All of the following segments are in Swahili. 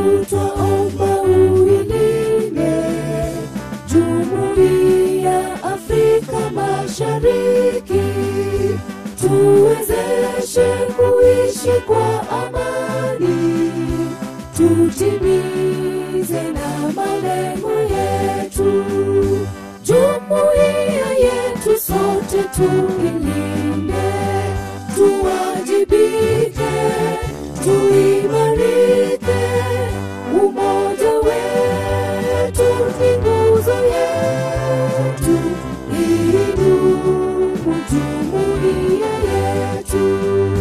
Mungu twaomba uilinde Jumuiya Afrika Mashariki, tuwezeshe kuishi kwa amani, tutimize na malengo yetu. Jumuiya yetu sote tuilinde, tuwajibike, tuimarike. Umoja wetu ni nguzo yetu, idumu jumuiya yetu.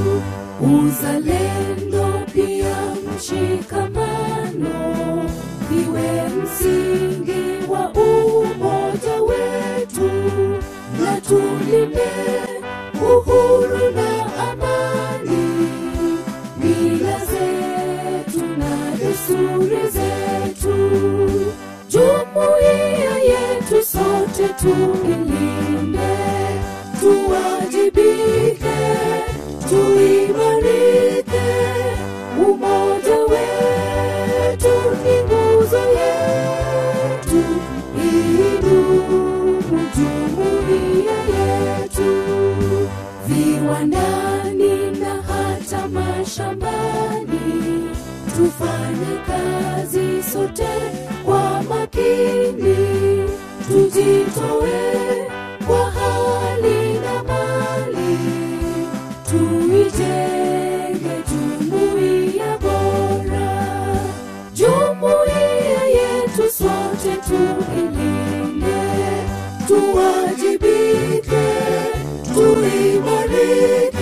Uzalendo pia mshikamano viwe msingi wa umoja wetu, na tulinde uhuru na amani, mila zetu na desturi zetu. Jumuiya yetu sote tuilinde, tuwajibike, tuimarike. Umoja wetu ni nguzo yetu, idumu jumuiya yetu viwandani na hata mashambani, tufanye kazi sote kwa makini, tujitoe kwa hali na mali, tuijenge jumuiya bora, jumuiya yetu sote tuilinde, tuwajibike, tuimarike.